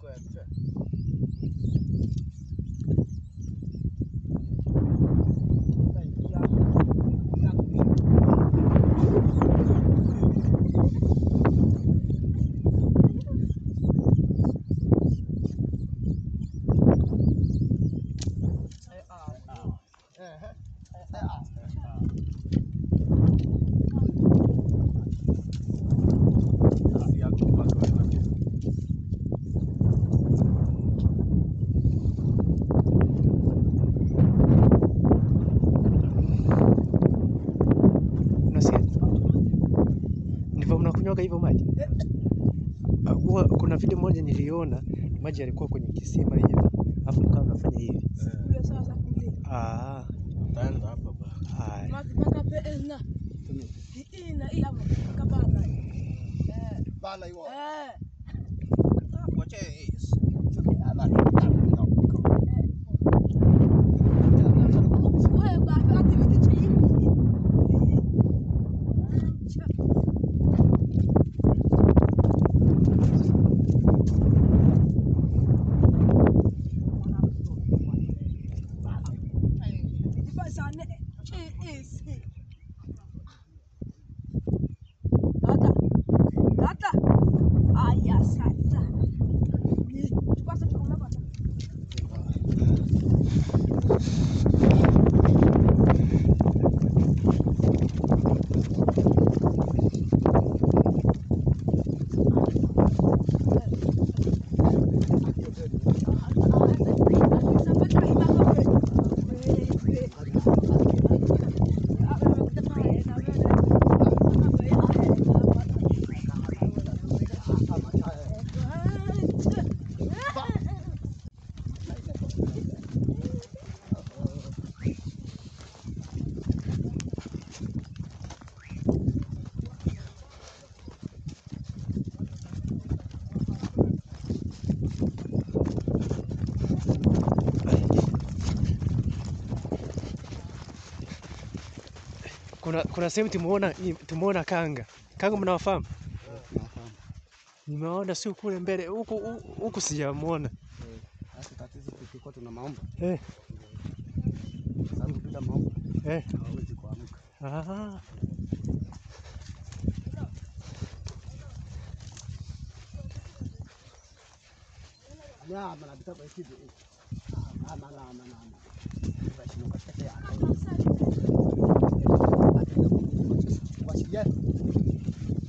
Unasikia? Ndivyo mnakunywaga hivyo maji? Ah, huwa kuna video moja niliona maji yalikuwa kwenye kisima hivi. Alafu mkawa mnafanya hivi. Ah, haya. Kuna kuna sehemu tumeona tumeona kanga. Kanga mnawafahamu? Nimeona si kule mbele huku huku sijamuona. Sasa tatizo tukikuwa tuna maombi, Eh, sababu bila maombi eh. hawezi kuamka. Ah. Nyama na bitabo hivi. Ama na ama na ama. Basi katika ya. Wasijani.